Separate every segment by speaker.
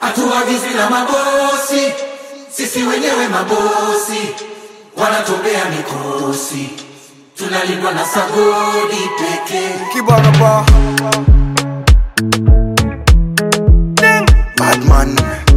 Speaker 1: hatuagizwi na mabosi, sisi wenyewe mabosi, wanatumbea mikosi, tunalindwa na sagodi pekee.
Speaker 2: Kibana ba. Badman.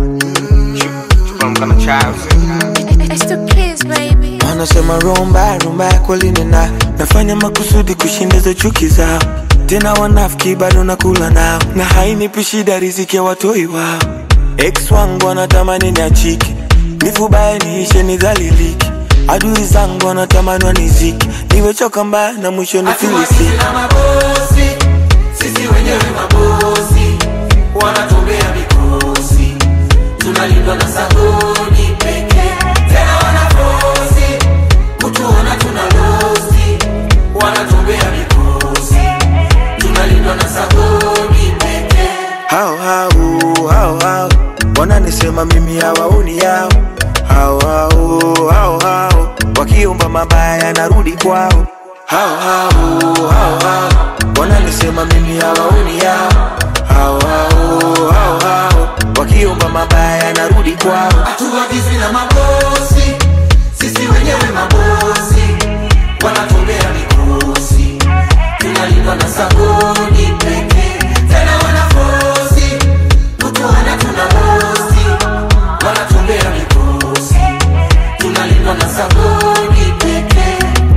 Speaker 3: From child.
Speaker 4: It's the kids, baby.
Speaker 5: Wanasema rumba rumba kweli nina nafanya makusudi kushindiza chuki zao, tena wanafiki bado nakula nao, na hainipi shida riziki ya watoi wao. Ex wangu wanatamani niachike, nifubaye niishe nidhaliliki, adui zangu wanatamani waniziki, niwechoka mbaya na mwisho nifilisiki.
Speaker 1: Hatuagizwi na mabosi, sisi wenyewe mabosi, wanatumbea mikosi, tunalindwa na sagodi pekee. Tena wanafosi kutuona tuna losi, wanatumbea mikosi, tunalindwa na sagodi pekee.
Speaker 5: hao hao hao hao wananisema mimi hawaoni yao hao hao hao hao wakiomba mabaya narudi kwao hao hao hao hao wananisema mimi hawaoni yao hao hao hao hao wakiomba mabaya narudi kwao
Speaker 1: hatuagizwi na mabosi, sisi wenyewe mabosi, wanatumbea mikosi, tunalindwa na sagodi pekee. Tena wanafosi kutuona tuna losi, wanatumbea mikosi, tunalindwa na sagodi pekee.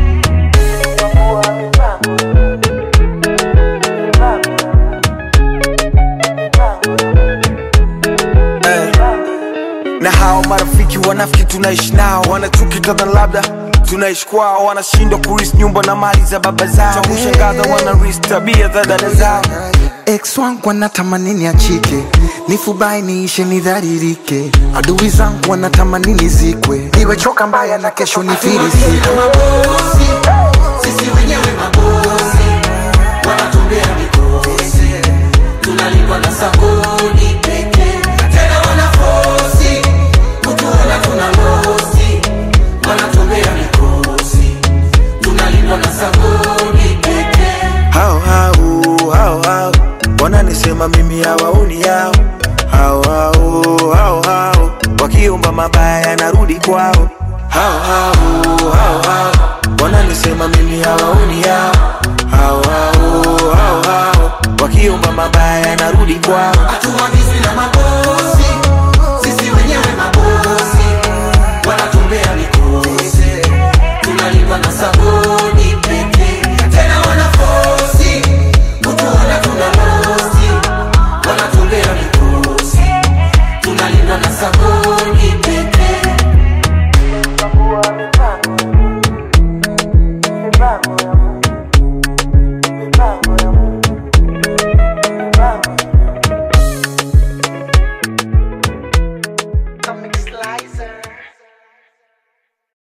Speaker 2: na hao marafiki wanafiki tunaishi nao wanachuki kadha labda tunaishi kwao wanashindwa kuris nyumba na mali za baba zao cha kushangaza wanaris tabia za dada zao
Speaker 6: ex wangu wanatamani niachike nifubai niishe nidharirike adui zangu wanatamani nizikwe niwechoka mbaya na kesho nifirisike
Speaker 1: na mabosi, sisi wenyewe mabosi, wanatumbea mikosi, tunalindwa na sagodi pekee. Tena wanafosi kutuona tuna losi, wanatumbea mikosi, tunalindwa na sagodi pekee.
Speaker 5: hao hao hao hao wananisema mimi hawaoni yao hao hao hao hao wakiomba mabaya narudi kwao hao hao hao hao wananisema mimi hawaoni yao hao hao hao hao wakiomba mabaya narudi kwao
Speaker 1: Hatuagizwi na mabosi, sisi wenyewe mabosi, wanatumbea mikosi, tunalindwa na sagodi pekee. Tena wanafosi kutuona tuna losi, wanatumbea mikosi, tunalindwa na sagodi